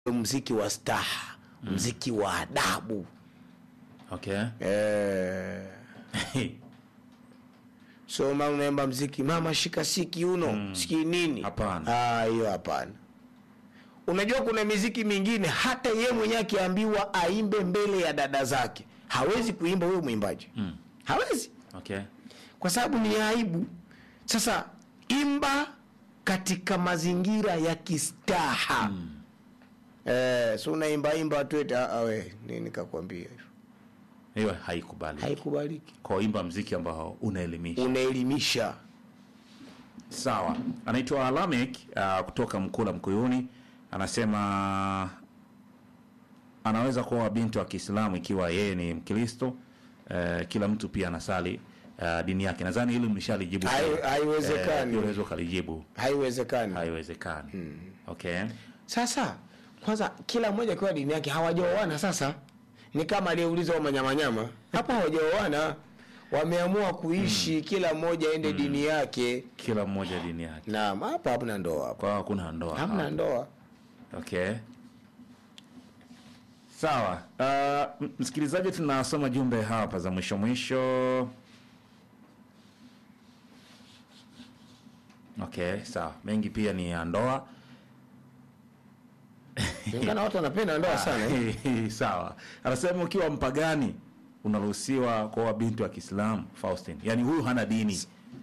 mziki wa staha mziki wa adabu okay eh, so mama unaimba mziki mama shika si kiuno mm. siki nini Hapana. Ah, hiyo hapana unajua kuna miziki mingine hata ye mwenyewe akiambiwa aimbe mbele ya dada zake hawezi kuimba huyo mwimbaji mm. hawezi okay kwa sababu ni aibu sasa imba katika mazingira ya kistaha mm. eh, so unaimba imba tuete awe nini kakwambia hivyo hiyo haikubali haikubaliki kwa imba mziki ambao unaelimisha unaelimisha sawa anaitwa lamek uh, kutoka mkula mkuyuni anasema anaweza kuwa binti wa kiislamu ikiwa yeye ni mkristo uh, kila mtu pia anasali uh, dini yake nadhani hili mlishalijibu Hai- pia. haiwezekani. Eh, pia unaweza ukalijibu haiwezekani haiwezekani okay sasa kwanza kila mmoja akiwa dini yake hawajaoana sasa ni kama aliyeuliza wa manyamanyama hapo hawajaoana wameamua kuishi kila mmoja aende dini yake kila mmoja dini yake naam hapa hamna ndoa hapa kwa hakuna ndoa hamna hapa. ndoa okay sawa uh, m- msikilizaji tunasoma jumbe hapa za mwisho mwisho okay sawa mengi pia ni ya ndoa Inaonekana watu wanapenda ndoa sana eh. sawa anasema ukiwa mpagani unaruhusiwa kuoa binti wa kiislamu faustin yaani huyu hana dini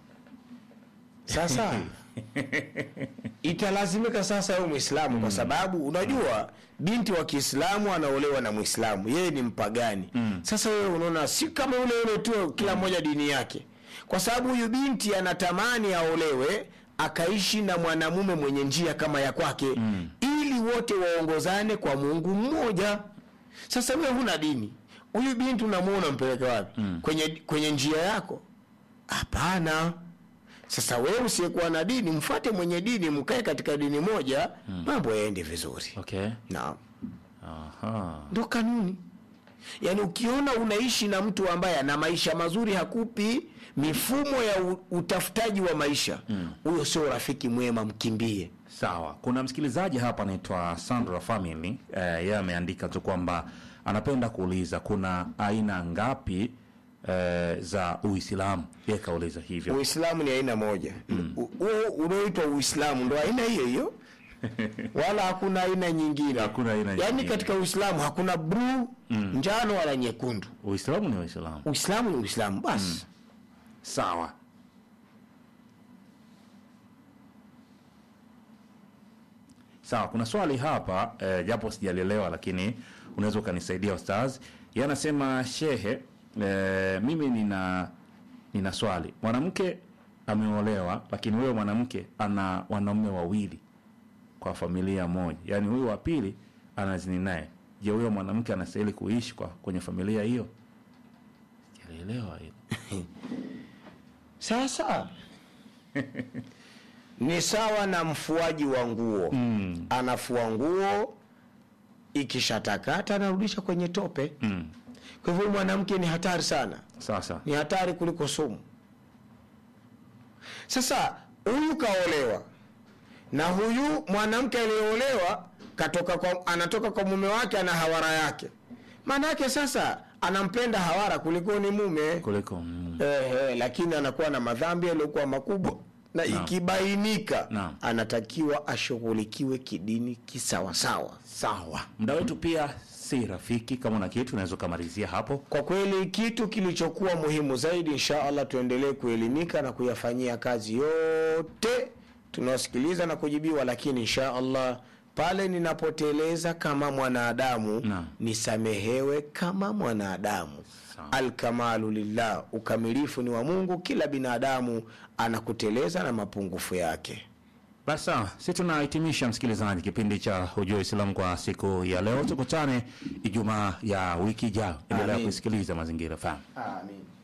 sasa italazimika sasa awe mwislamu kwa sababu unajua binti wa kiislamu anaolewa na mwislamu yeye ni mpagani sasa wewe unaona si kama yule yule tu kila mmoja dini yake kwa sababu huyu binti anatamani aolewe akaishi na mwanamume mwenye njia kama ya kwake ili wote waongozane kwa mungu mmoja sasa wewe huna dini huyu binti unamuona mpeleke wapi kwenye, kwenye njia yako hapana sasa wewe usiyekuwa na dini mfuate mwenye dini mkae katika dini moja mambo yaende vizuri okay naam aha ndo kanuni yaani ukiona unaishi na mtu ambaye ana maisha mazuri hakupi mifumo ya u- utafutaji wa maisha huyo sio rafiki mwema mkimbie sawa kuna msikilizaji hapa anaitwa sandra family eh, yeye ameandika tu kwamba anapenda kuuliza kuna aina ngapi eh, za uislamu yeye kauliza hivyo uislamu ni aina moja U- huo unaoitwa uislamu ndo aina hiyo hiyo wala hakuna aina nyingine Hakuna aina yaani nyingine. katika uislamu hakuna bluu njano wala nyekundu uislamu ni uislamu uislamu ni uislamu basi sawa sawa kuna swali hapa eh, japo sijalielewa lakini unaweza ukanisaidia ustaz ye anasema shehe eh, mimi nina nina swali mwanamke ameolewa lakini huyo mwanamke ana wanaume wawili kwa familia moja yaani huyu wa pili anazini naye je huyo mwanamke anastahili kuishi kwa kwenye familia hiyo sijalielewa hilo sasa ni sawa na mfuaji wa nguo mm. anafua nguo ikishatakata anarudisha kwenye tope mm. kwa hivyo mwanamke ni hatari sana sasa ni hatari kuliko sumu sasa huyu kaolewa na huyu mwanamke aliyeolewa katoka kwa, anatoka kwa mume wake ana hawara yake maana yake sasa anampenda hawara kuliko ni mume kuliko mm. eh, eh, lakini anakuwa na madhambi yaliyokuwa makubwa na ikibainika Naam. anatakiwa ashughulikiwe kidini kisawasawa sawa muda wetu pia si rafiki kama una kitu unaweza ukamalizia hapo kwa kweli kitu kilichokuwa muhimu zaidi insha allah tuendelee kuelimika na kuyafanyia kazi yote tunaosikiliza na kujibiwa lakini insha allah pale ninapoteleza kama mwanadamu Naam. nisamehewe kama mwanadamu Sawa. alkamalu lillah ukamilifu ni wa mungu kila binadamu anakuteleza na mapungufu yake basi sawa si tunahitimisha msikilizaji kipindi cha hujua islam kwa siku ya leo tukutane ijumaa ya wiki ijayo endelea Amin. kusikiliza mazingira fahamu amin